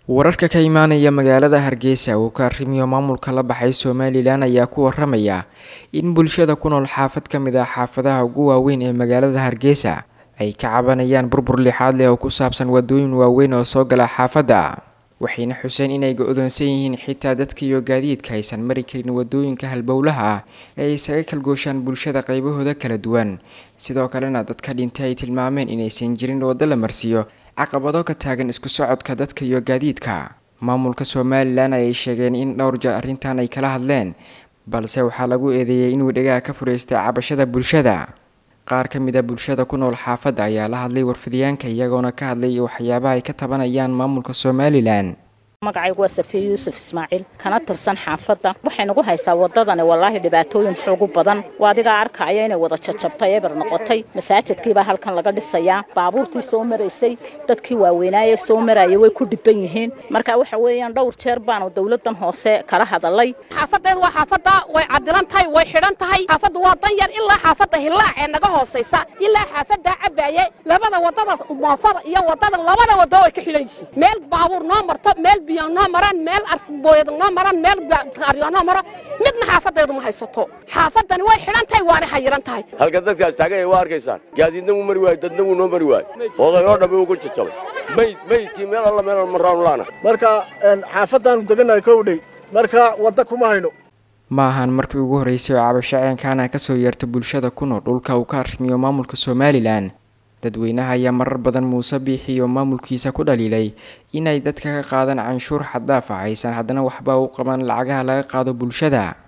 wararka ka imaanaya magaalada hargeysa uu ka arrimiyo maamulka la baxay somalilan ayaa ku waramaya in bulshada ku nool xaafad ka mid ah xaafadaha ugu waaweyn ee magaalada hargeysa ay ka cabanayaan burbur lixaad leh oo ku saabsan wadooyin waaweyn oo soo gala xaafadda waxayna xuseen inay go-doonsan yihiin xitaa dadka iyo gaadiidka aysan mari karin wadooyinka halbowlaha ah ee ay isaga kalgooshaan bulshada qaybahooda kala duwan sidoo kalena dadka dhintay ay tilmaameen inaysan jirin waddo la marsiiyo caqabado ka taagan isku socodka dadka iyo gaadiidka maamulka somalilan ayay sheegeen in dhowr jeer arrintan ay kala hadleen balse waxaa lagu eedeeyay inuu dhegaha ka fureystay cabashada bulshada qaar ka mid a bulshada ku nool xaafadda ayaa la hadlay warfidiyaanka iyagoona ka hadlay waxyaabaha ay ka tabanayaan maamulka somalilan magacaygu waa safiya yuusuf ismaaciil kana tirsan xaafadda waxay nagu haysaa waddadani wallaahi dhibaatooyin xoogu badan waa adigaa arkaya inay wada jajabtay eber noqotay masaajidkiibaa halkan laga dhisayaa baabuurtii soo maraysay dadkii waaweynaaye soo maraya way ku dhiban yihiin marka waxa weeyaan dhowr jeer baanu dowladdan hoose kala hadalay xaafadeed waa xaafadda way cadilan tahay way xidhan tahay xaafaddu waa dan yar ilaa xaafadda hillaac ee naga hoosaysa ilaa xaafaddaa cabaaye labada waddadaas moofada iyo waddada labada waddo way ka xidhan yihiin meel baabuur noo marto meel noo maraan meel arsbooyad noo maraan meel qaaryo noo maro midna xaafadeedu ma haysato xaafadani way xidhan tahay waana xayiran tahay halka dadkaas taaganya waa arkaysaan gaadiidna wuu mari waayo dadna wuu noo mari waayo oday oo dhammi wuu ku jajabay mayd maydkii meel alla meel marraanu laana marka xaafaddaanu degannahay kowdhey marka wadda kuma hayno ma ahan markii ugu horreysay oo cabashaceenkaana ka soo yeerta bulshada ku nool dhulka uu ka arrimiyo maamulka somalilan dadweynaha ayaa marar badan muuse biixi iyo maamulkiisa ku dhaliilay inay dadka ka qaadaan canshuur xaddaaf ah aysan haddana waxba u qaban lacagaha laga qaado bulshada